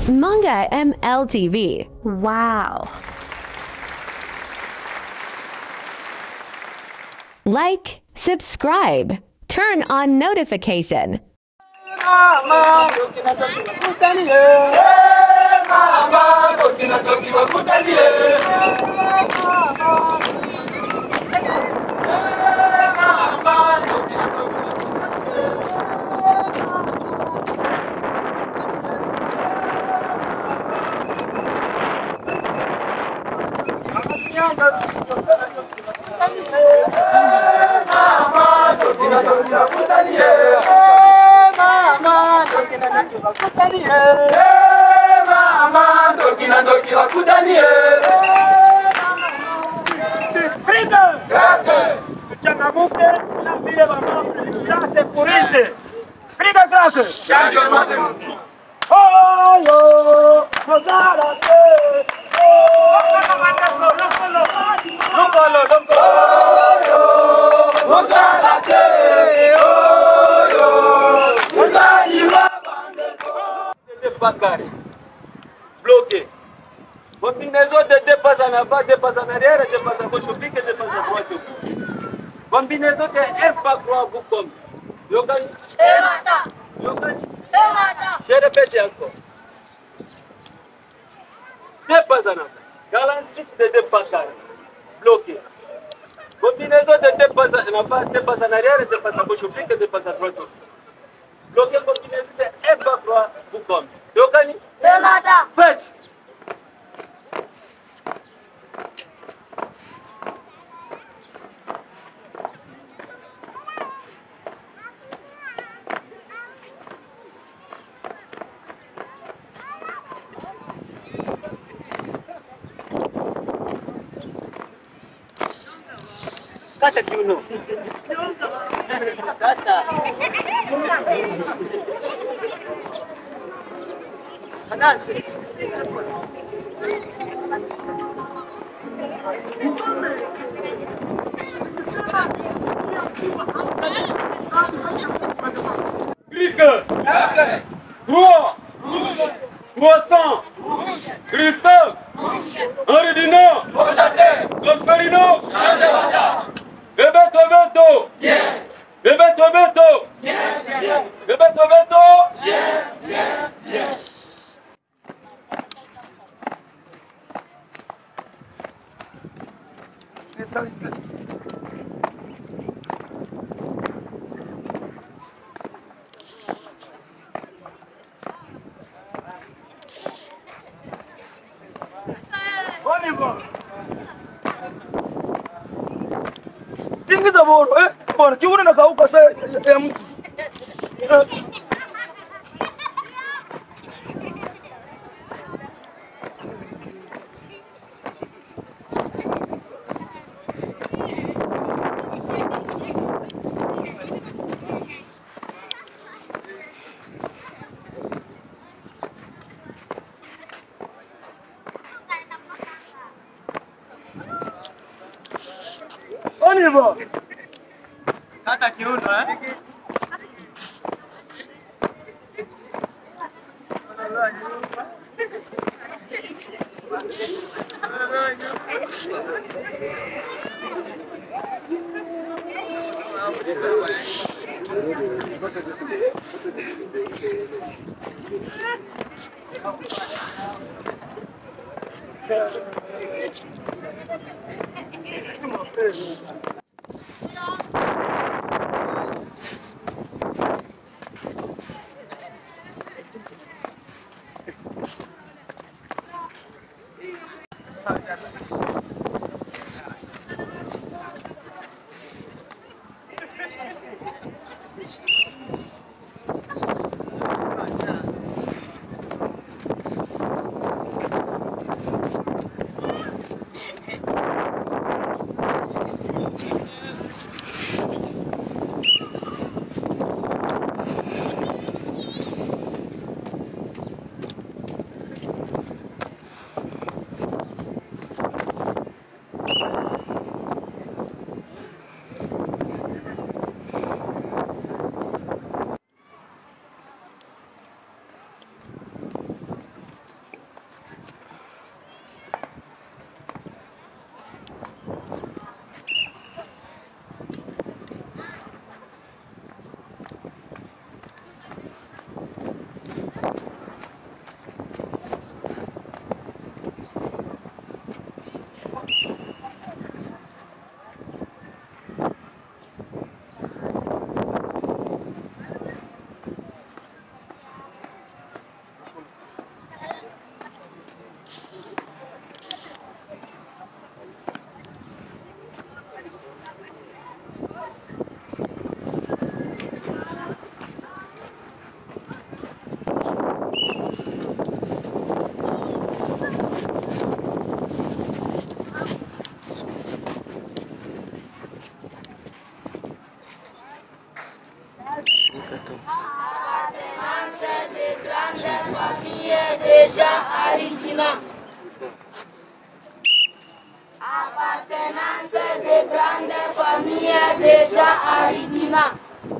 Manga MLTV. Wow. Like, subscribe, turn on notification. Tuchangamuke na vile mamamre sasa kurize. Piga kake. Oyo, Mozara te. Lokolo, lokolo. de Bakari. Bloqué. Combinaison de deux passes en avant, deux passes en arrière, deux passes à gauche au pic et deux passes à droite au pic. Combinaison de un pas droit vous comme. Yogani. Yogani. Je répète encore. Deux passes en avant. Dans l'ensuite de deux pas carrés. Bloqué. Combinaison de deux passes en avant, deux passes en arrière, deux passes à gauche au pic et deux passes à droite au pic. Bloqué combinaison de un pas droit vous comme. Yogani. Faites. Kata kiuno. Kata. Anansi. Crique. Droit. Croissant. Christophe. Henri Dino. Solferino. Bebeto Beto. Bebeto Beto. Bebeto Beto. Tingiza boro eh, bwana kiuno nakauka saa ya, ya mtu Eh, On y va. Kata kiuno eh. Appartenance de grandes familles déjà originales. Appartenance de grandes familles déjà originales.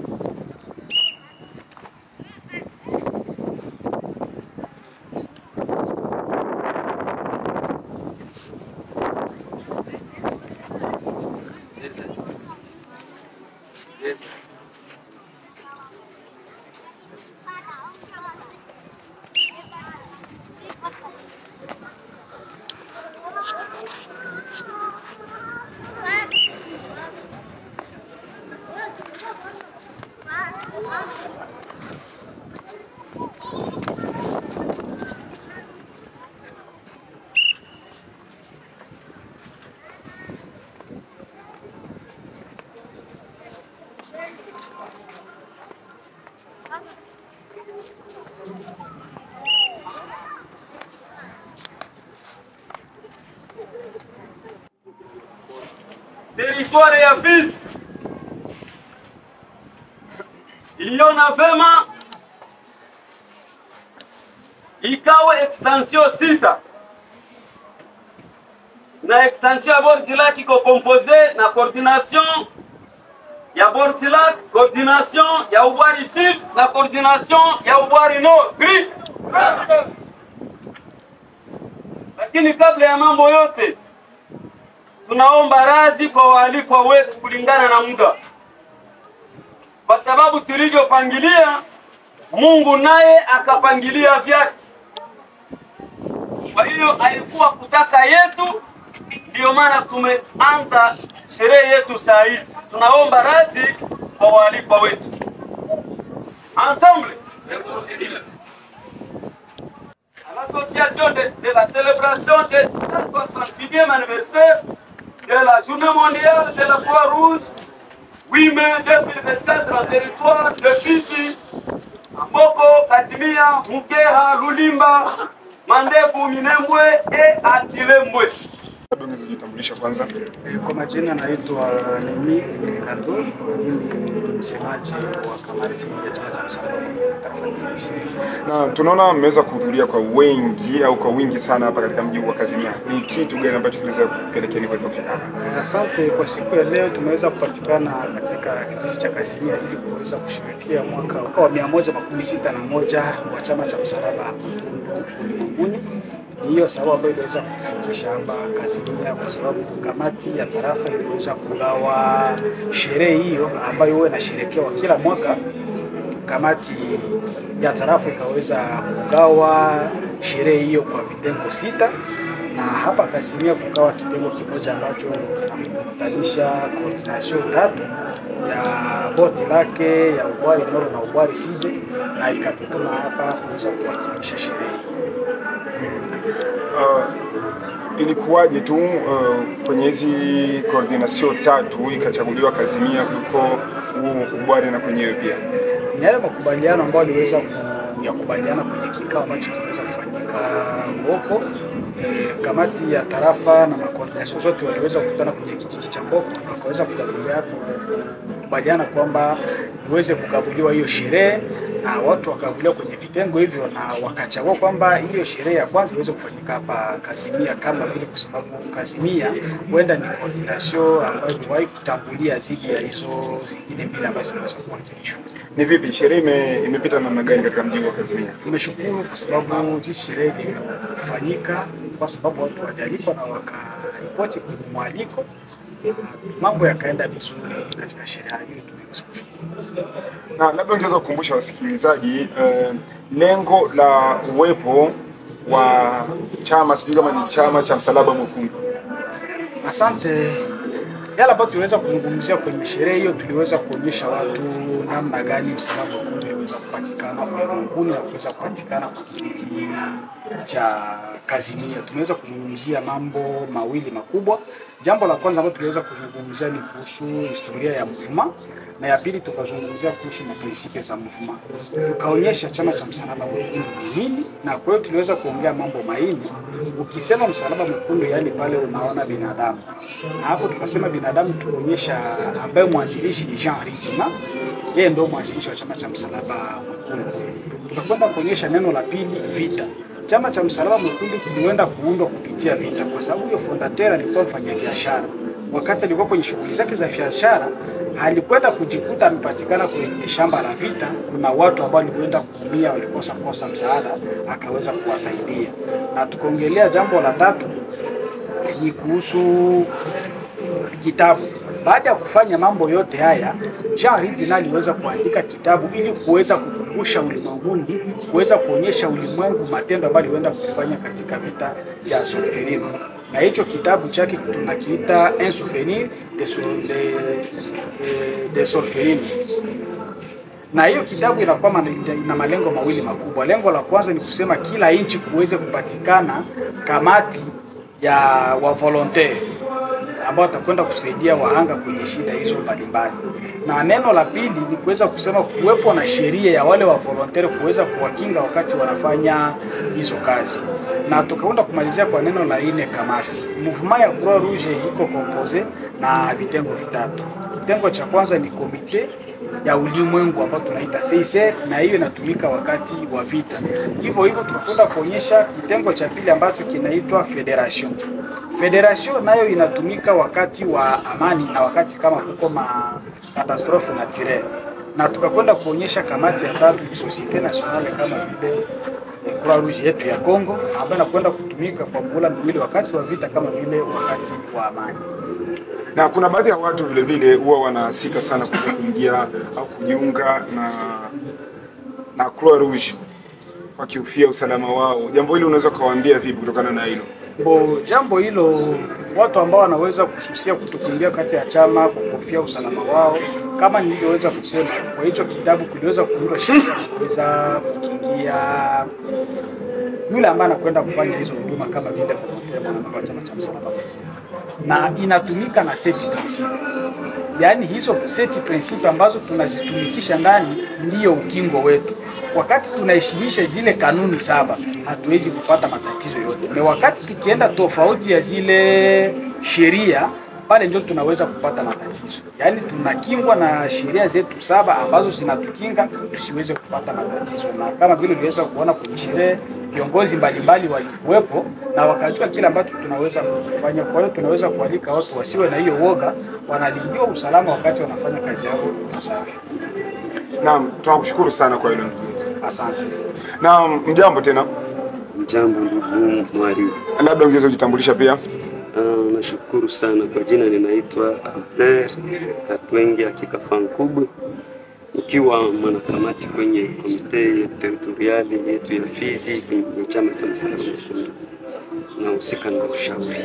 Teritwari ya Fizi iliona vema ikawe extension sita na extension ya Bordilak iko compose na coordination ya Bordilak, coordination ya Ubwari Sud na coordination ya Ubwari Nord. Gri. Lakini kabla ya mambo yote tunaomba radhi kwa waalikwa wetu kulingana na muda, kwa sababu tulivyopangilia, Mungu naye akapangilia vyake. Kwa hiyo alikuwa kutaka yetu, ndiyo maana tumeanza sherehe yetu saa hizi. Tunaomba radhi kwa waalikwa wetu. Ensemble à l'association de, de la célébration des 161e anniversaire de la Journée mondiale de la Croix-Rouge, 8 mai 2024 en territoire de Fizi, Amboko, Kasimia, Mukeha, Lulimba, Mandebu, Minembwe et Akilembwe. Labda unaweza kujitambulisha kwanza. Kwa majina naitwa Nemi Kato, mimi ni msemaji wa kamati ya chama cha msalaba tarafa Fizi. Na tunaona mmeweza kuhudhuria kwa wengi au kwa wingi sana hapa katika mji huu wa Kazimia. Ni kitu gani ambacho kiliweza kupelekea ni kuweza kufika hapa? Eh, Asante. Kwa siku ya leo tumeweza kupatikana katika kijiji cha Kazimia ili kuweza kushirikia mwaka wa mia moja makumi sita na moja wa chama cha msalaba hapa ulimwenguni. Ni hiyo sababu ambayo iliweza kutufikisha hapa Kazimia, kwa sababu kamati ya tarafa iliweza kugawa sherehe hiyo ambayo huwa inasherekewa kila mwaka kamati ya tarafa ikaweza kugawa sherehe hiyo kwa vitengo sita na hapa Kasimia kukawa kitengo kimoja ambacho kinakutanisha coordination tatu ya boti lake ya Ubwari Nord na Ubwari Side, na ikatutuma hapa kuweza kuwakilisha sherehe hii. Uh, ilikuwaje tu uh, kwenye hizi coordination tatu ikachaguliwa Kazimia kuliko huu Ubwari na kwenyewe pia? ni yale makubaliano ambayo aliweza kuyakubaliana kwenye kikao ambacho kiliweza kufanyika Mboko. E, kamati ya tarafa na makoordination zote waliweza kukutana kwenye kijiji cha Mboko, wakaweza kugabulia kukubaliana kwamba iweze kugabuliwa hiyo sherehe na watu wakaguliwa kwenye vitengo hivyo, na wakachagua kwamba hiyo sherehe ya kwanza iweze kufanyika hapa Kazimia, kama vile kwa sababu Kazimia huenda ni coordination ambayo iliwahi kutangulia zidi ya hizo zingine mbili ambazo zinaweza kuwakilishwa. Ni vipi sherehe ime, imepita namna gani katika mji huu wa Kazimia? Tumeshukuru kwa sababu jinsi sherehe ilifanyika, kwa sababu watu walialikwa na wakaripoti kwenye mwaliko, na mambo yakaenda vizuri katika sherehe hiyo. Tumeweza kushukuru. Na labda ungeweza kukumbusha wasikilizaji uh, lengo la uwepo wa chama, sijui kama ni chama cha Msalaba Mwekundu. Asante. Yale ambayo tuliweza kuzungumzia kwenye sherehe hiyo, tuliweza kuonyesha watu namna gani msalaba mwekundu uliweza kupatikana ulimwenguni na kuweza kupatikana kwa kijiji cha Kazimia. Tumeweza kuzungumzia mambo mawili makubwa. Jambo la kwanza ambalo tuliweza kuzungumzia ni kuhusu historia ya mvuma na ya pili tukazungumzia kuhusu maprinsipe za mvuma. Tukaonyesha chama cha msalaba mwekundu ni nini, na kwa hiyo tuliweza kuongea mambo maini. Ukisema msalaba mwekundu, yaani pale unaona binadamu, na hapo tukasema binadamu, tukaonyesha ambaye mwanzilishi ni Jean Ritima yeye ndio mwanzilishi wa chama cha Msalaba Mwekundu. Tukakwenda kuonyesha neno la pili, vita. Chama cha Msalaba Mwekundu kilienda kuundwa kupitia vita, kwa sababu huyo fondateur alikuwa mfanyabiashara. Wakati alikuwa kwenye shughuli zake za biashara, alikwenda kujikuta amepatikana kwenye shamba la vita. Kuna watu ambao walikwenda kuumia, walikosa kosa msaada, akaweza kuwasaidia. Na tukaongelea jambo la tatu ni kuhusu kitabu. Baada ya kufanya mambo yote haya, Jean Ridin aliweza kuandika kitabu ili kuweza kukumbusha ulimwenguni, kuweza kuonyesha ulimwengu matendo ambayo aliweza kufanya katika vita vya Solferino, na hicho kitabu chake tunakiita Un souvenir de, Sol- de, de, de Solferino na hiyo kitabu inakuwa mana- ina malengo mawili makubwa. Lengo la kwanza ni kusema kila nchi kuweze kupatikana kamati ya wa volontaire ambao watakwenda kusaidia wahanga kwenye shida hizo mbalimbali, na neno la pili ni kuweza kusema kuwepo na sheria ya wale wa volontaire kuweza kuwakinga wakati wanafanya hizo kazi, na tukaenda kumalizia kwa neno la nne, kamati. Movement ya Croix Rouge iko compose na vitengo vitatu. Kitengo cha kwanza ni komite ya ulimwengu ambao tunaita CICR na hiyo inatumika wakati wa vita. Hivyo hivyo tunakwenda kuonyesha kitengo cha pili ambacho kinaitwa federation. Federation nayo inatumika wakati wa amani na wakati kama kuko ma katastrofe naturelle, na tukakwenda kuonyesha kamati ya tatu ni Societe Nationale kama vile eh, Croix Rouge yetu ya Congo ambayo inakwenda kutumika kwa muhula miwili wakati wa vita kama vile wakati wa amani. na kuna baadhi ya watu vile vile huwa wanasika sana kuweza kuingia au kujiunga na na Croix Rouge wakihofia usalama wao. Jambo hili unaweza ukawaambia vipi kutokana na hilo? Bo, jambo hilo watu ambao wanaweza kususia kutokuingia kati ya chama kwa kuhofia usalama wao, kama nilivyoweza kusema, kwa hicho kitabu kuliweza kuundwa sheria ya kuweza kukingia yule ambaye anakwenda kufanya hizo huduma kama vile volontaire mwanamemba wa chama cha msalaba Mwekundu. na inatumika na seti principe, yaani hizo seti principe ambazo tunazitumikisha ndani ndiyo ukingo wetu. Wakati tunaheshimisha zile kanuni saba, hatuwezi kupata matatizo yote, na wakati tukienda tofauti ya zile sheria pale ndio tunaweza kupata matatizo. Yaani tunakingwa na sheria zetu saba ambazo zinatukinga tusiweze kupata matatizo, na kama vile uliweza kuona kwenye sherehe viongozi mbalimbali walikuwepo na wakajua kile ambacho tunaweza kukifanya. Kwa hiyo tunaweza kualika watu wasiwe na hiyo woga, wanalindiwa usalama wakati wanafanya kazi yao ipasavyo. Naam, tunakushukuru sana kwa hilo ndugu. Asante. Naam, mjambo tena, Jambo ndugu mwalimu. labda ungeweza kujitambulisha pia. Ah, nashukuru sana kwa jina, ninaitwa Alter Katwenge Hakika Fankubwe, nikiwa mwanakamati kwenye komite teritoriali yetu ya Fizi kwenye chama cha Msalaba Mwekundu, nahusika na ushauri.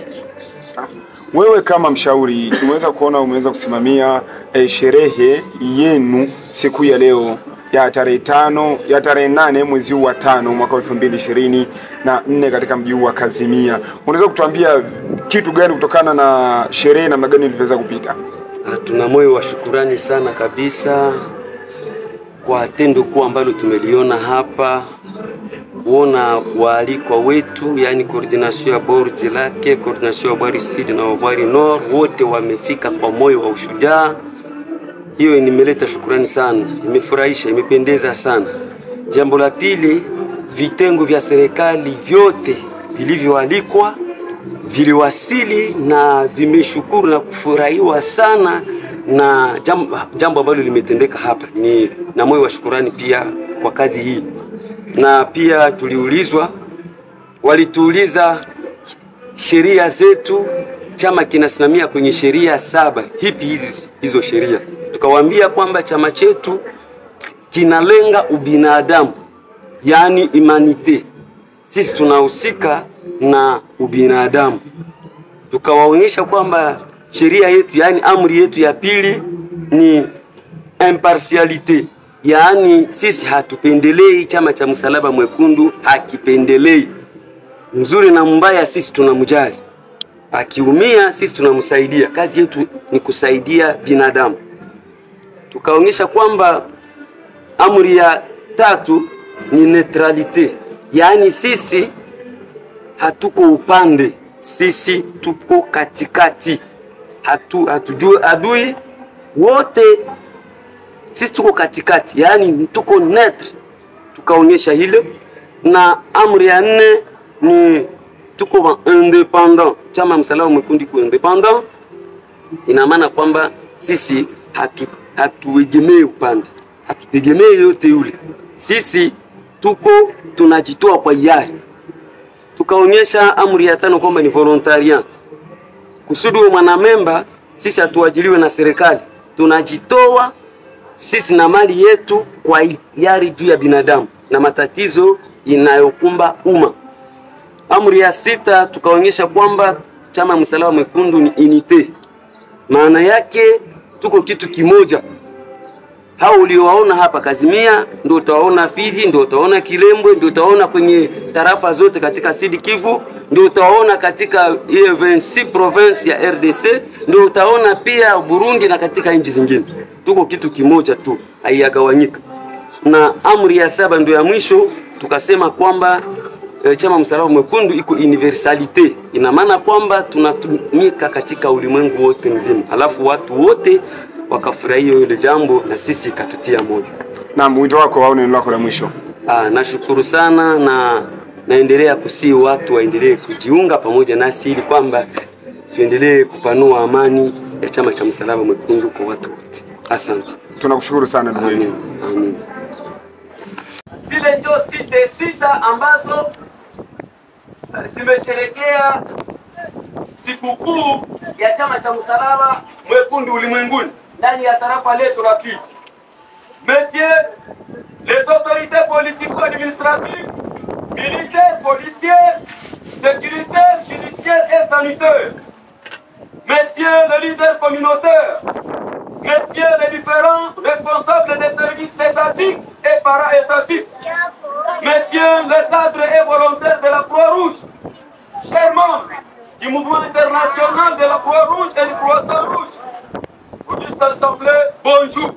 Wewe kama mshauri, tumeweza kuona umeweza kusimamia eh, sherehe yenu siku ya leo ya tarehe tano ya tarehe nane mwezi huu wa tano mwaka elfu mbili ishirini na nne katika mji huu wa Kazimia. Unaweza kutuambia kitu gani kutokana na sherehe, namna gani ilivyoweza kupita? Ah, Tuna moyo wa shukurani sana kabisa kwa tendo kuu ambalo tumeliona hapa, kuona waalikwa wetu, yani coordination ya board lake, coordination ya Bwari Sud na Bwari Nord, wote wamefika kwa moyo wa ushujaa. Hiyo nimeleta shukurani sana, imefurahisha, imependeza sana. Jambo la pili, vitengo vya serikali vyote vilivyoalikwa viliwasili na vimeshukuru na kufurahiwa sana na jambo, jambo ambalo limetendeka hapa. Ni na moyo wa shukurani pia kwa kazi hii, na pia tuliulizwa, walituuliza sheria zetu, chama kinasimamia kwenye sheria saba, hipi hizi hizo sheria? Tukawaambia kwamba chama chetu kinalenga ubinadamu, yaani humanite. Sisi tunahusika na ubinadamu. Tukawaonyesha kwamba sheria yetu, yaani amri yetu ya pili ni impartialite, yaani sisi hatupendelei. Chama cha Msalaba Mwekundu hakipendelei mzuri na mbaya, sisi tunamjali. Akiumia sisi tunamsaidia. Kazi yetu ni kusaidia binadamu. Tukaonyesha kwamba amri ya tatu ni neutralite, yaani sisi hatuko upande, sisi tuko katikati, hatu hatujui adui wote sisi tuko katikati, yaani tuko netre, tukaonyesha hilo. Na amri ya nne ni tuko wa independent, chama msalaba mwekundu iko independent, ina maana kwamba sisi hatu hatuegemei upande, hatutegemei yote yule, sisi tuko tunajitoa kwa hiari. Tukaonyesha amri ya tano kwamba ni volontariat kusudi we mwanamemba, sisi hatuajiliwe na serikali, tunajitoa sisi na mali yetu kwa hiari juu ya binadamu na matatizo inayokumba umma. Amri ya sita tukaonyesha kwamba chama msalaba mwekundu ni unite, maana yake tuko kitu kimoja. Hao uliowaona hapa Kazimia ndio utawaona Fizi, ndio utawaona Kilembwe, ndio utawaona kwenye tarafa zote katika Sud Kivu, ndio utawaona katika ile 26 province ya RDC, ndio utaona pia Burundi na katika nchi zingine. Tuko kitu kimoja tu, haiyagawanyika. Na amri ya saba ndio ya mwisho, tukasema kwamba e, chama msalaba mwekundu iko universalite, ina maana kwamba tunatumika katika ulimwengu wote mzima, alafu watu wote wakafurahia hilo jambo na sisi ikatutia moyo. Naam, wito wako au neno lako la mwisho? Ah, nashukuru sana na naendelea kusii watu waendelee kujiunga pamoja nasi ili kwamba tuendelee kupanua amani ya chama cha msalaba mwekundu kwa watu wote. Asante. Tunakushukuru sana ndugu yetu. Amen. Amen. zile ndio site sita ambazo zimesherekea sikukuu ya chama cha msalaba mwekundu ulimwenguni ndani ya tarafa letu la Fizi. Messieurs les autorités politico-administratives, militaires, policiers, sécuritaires, judiciaires et sanitaires, messieurs les leaders communautaires, messieurs les différents responsables des services étatiques et para-étatiques, messieurs les cadres et volontaires de la Croix-Rouge, chers membres du mouvement international de la Croix-Rouge et du Croissant-Rouge, auguste assemblée, bonjour.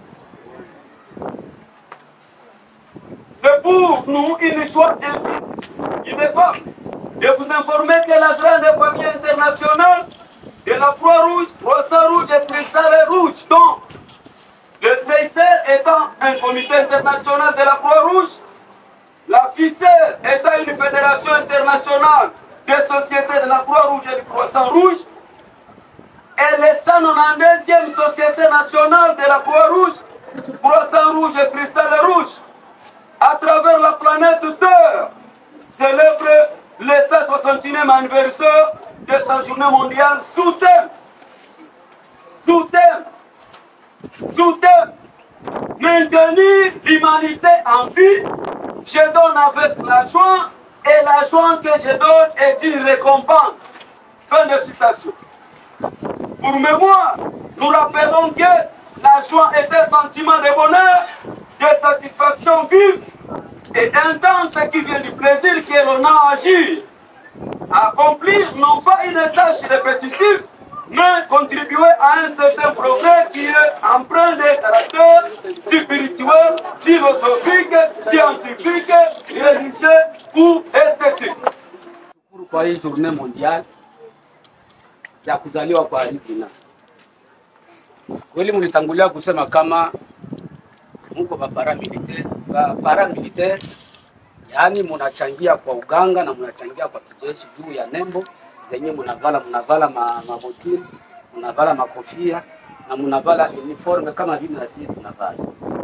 C'est pour nous une joie ineffable de vous informer que la grande famille internationale de la Croix-Rouge, Croissant-Rouge et Cristal Rouge, dont le CICR étant un comité international de la Croix-Rouge, la FICER étant une fédération internationale des sociétés de la Croix-Rouge et du Croissant-Rouge, et les 192e Société nationale de la Croix-Rouge, Croissant-Rouge et Cristal Rouge, à travers la planète Terre, célèbre le 161e anniversaire de sa journée mondiale sous thème, sous thème, sous thème, maintenir l'humanité en vie, je donne avec la joie, et la joie que je donne est une récompense. Fin de citation. Pour mémoire, nous rappelons que la joie est un sentiment de bonheur, de satisfaction vive et intense qui vient du plaisir que l'on a à agir. Accomplir non pas une tâche répétitive, mais contribuer à un certain progrès qui est empreint de caractère spirituel, philosophique, scientifique, religieux ou esthétique. Shukuru kwa hii journée mondiale ya kuzaliwa kwa Alipina. Kweli mlitangulia kusema kama muko ba paramilitaire, ba paramilitaire, yaani munachangia kwa uganga na munachangia kwa kijeshi juu ya nembo zenye munavala, munavala ma, mabotini, munavala makofia na munavala uniforme kama vile na sisi tunavala.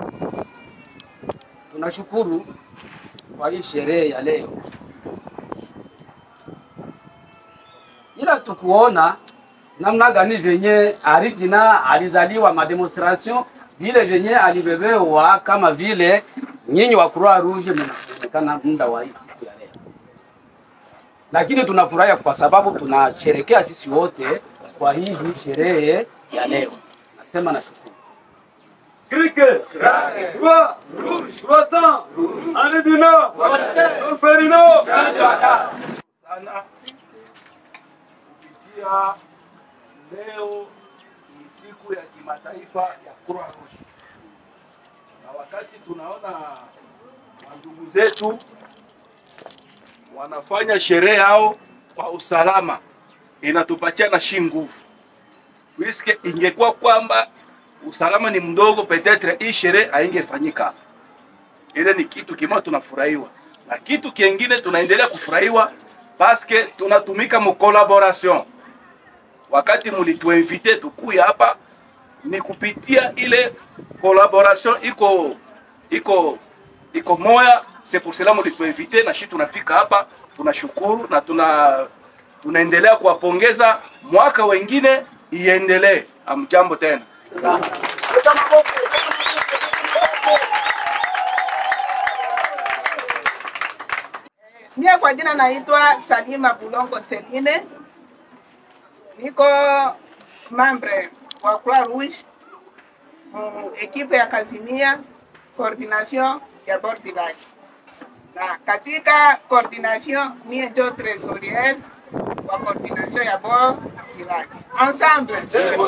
Tunashukuru kwa hii sherehe ya leo, ila tukuona namna gani vyenye Aridina alizaliwa mademonstration vile vyenye alibebewa kama vile nyinyi wa Croix Rouge mnaonekana muda wa hii siku ya leo, lakini tunafurahia kwa sababu tunasherekea sisi wote kwa hii sherehe ya leo. Nasema nashukuru. Cricket, Croix, Croissant, Anedina, Solferino, sana kupitia leo ni siku ya kimataifa ya Croix Rouge, na wakati tunaona wandugu zetu wanafanya sherehe yao kwa usalama, inatupatia na shi nguvu, puisque ingekuwa kwamba usalama ni mdogo, petetre hii sherehe haingefanyika hapa. Ile ni kitu kimoja tunafurahiwa, na kitu kingine tunaendelea kufurahiwa paske tunatumika mu collaboration. Wakati mulituinvite tukuya hapa ni kupitia ile collaboration iko iko iko moya, c'est pour cela mulituinvite na shi tunafika hapa, tunashukuru na tuna tunaendelea kuwapongeza. Mwaka wengine iendelee. Amjambo tena. Mie kwa jina naitwa Salima Bulongo Seline, niko membre wa Croix Rouge mu ekipe ya Kazimia coordination ya Bord du Lac, na katika coordination mie ndio trésorier wa coordination ya Bord du Lac. Ensemble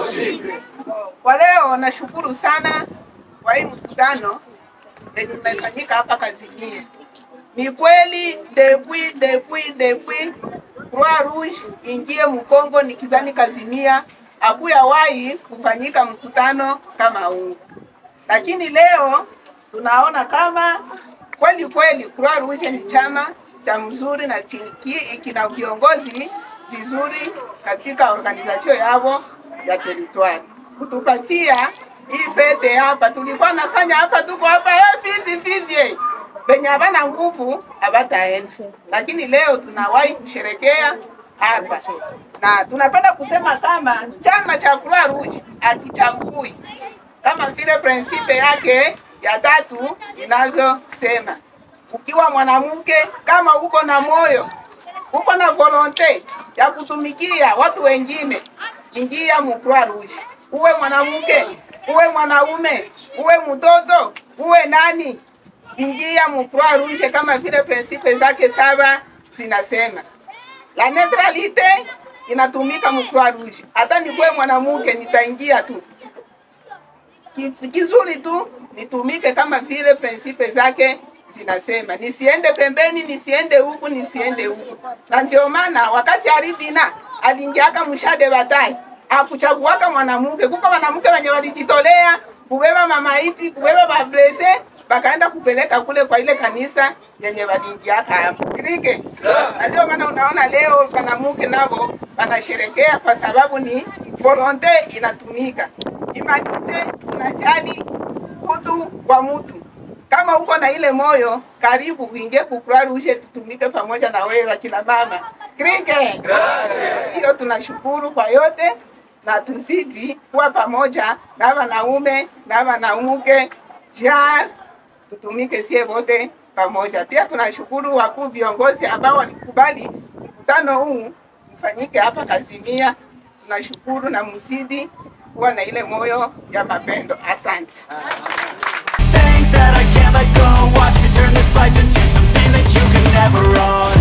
kwa leo nashukuru sana kwa hii mkutano yenye imefanyika hapa Kazimia. Ni kweli depuis depuis depuis Croix Rouge ingie Mkongo nikizani Kazimia hakuyawahi kufanyika mkutano kama huu, lakini leo tunaona kama kweli kweli Croix Rouge ni chama cha mzuri na chiki- kina viongozi vizuri katika organization yao ya territoire kutupatia hii fete hapa. Tulikuwa nafanya hapa, tuko hapa eh, fizi fizi eh benye havana nguvu havataenda, lakini leo tunawahi kusherekea hapa, na tunapenda kusema kama chama cha Croix Rouge akichagui kama vile prinsipe yake ya tatu inavyosema, ukiwa mwanamke kama uko na moyo uko na volonte ya kutumikia watu wengine, ingia mu Croix Rouge, uwe mwanamke uwe mwanaume uwe mtoto uwe nani ingia mu Croix Rouge kama vile prinsipe zake saba zinasema. La neutralite inatumika mu Croix Rouge. Hata nikuwe mwanamke nitaingia tu. Ki- Kizuri tu nitumike kama vile prinsipe zake zinasema, nisiende pembeni, nisiende huku, nisiende huku. Na ndio maana wakati Aridina aliingiaka mshade batai akuchaguaka mwanamke, kuko wanamke wenye walijitolea kubeba mamaiti, kubeba bablese bakaenda kupeleka kule kwa ile kanisa yenye waliingiaka hapo Kirike. Na ndio maana unaona leo wanamuke nabo wanasherekea kwa sababu ni volonte inatumika, imanite tunajali utu wa mtu. Kama uko na ile moyo, karibu uingie ku Croix Rouge, tutumike pamoja na wewe akina mama Kirike. Hiyo tunashukuru kwa yote na tuzidi kuwa pamoja na wanaume na wanamke jar tutumike sie wote pamoja. Pia tunashukuru wakuu viongozi ambao walikubali mkutano huu ufanyike hapa Kazimia. Tunashukuru na mzidi kuwa na ile moyo ya mapendo. Asante. things that I can't let go Watch me turn this life into something that you can never own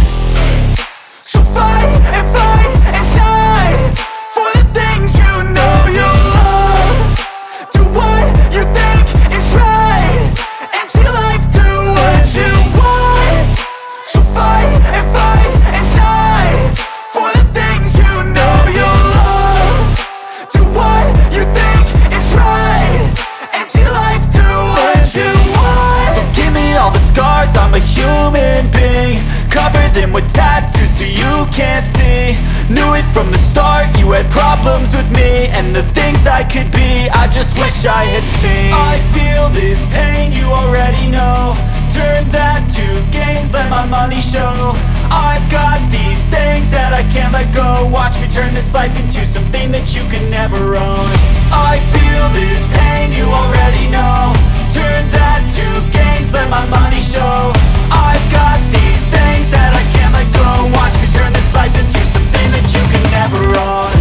So fight and fight and die For the things you know you love Do what you think is right And see life do what you want So fight and fight and die For the things you know you love Do what you think is right And see life do what you want So give me all the scars, I'm a human being Cover them with tattoos so you can't see Knew it from the start, you had problems with me And the things I could be, I just wish I had seen I feel this pain, you already know Turn that to gains, let my money show I've got these things that I can't let go Watch me turn this life into something that you can never own I feel this pain, you already know Turn that to gains, let my money show I've got these things that I can't let go Watch me turn this life into something that you can never own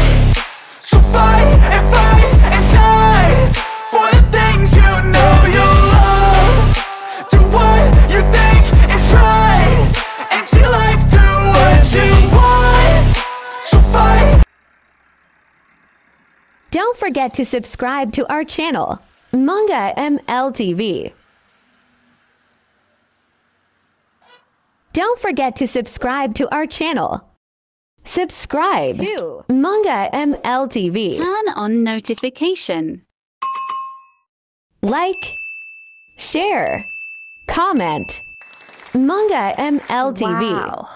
So fight and fight and die For the things you know you love Do what you think is right And see life do what you want So fight Don't forget to subscribe to our channel, Manga MLTV. Don't forget to subscribe to our channel. Subscribe to Manga MLTV. Turn on notification. like, share, comment. Manga MLTV. Wow.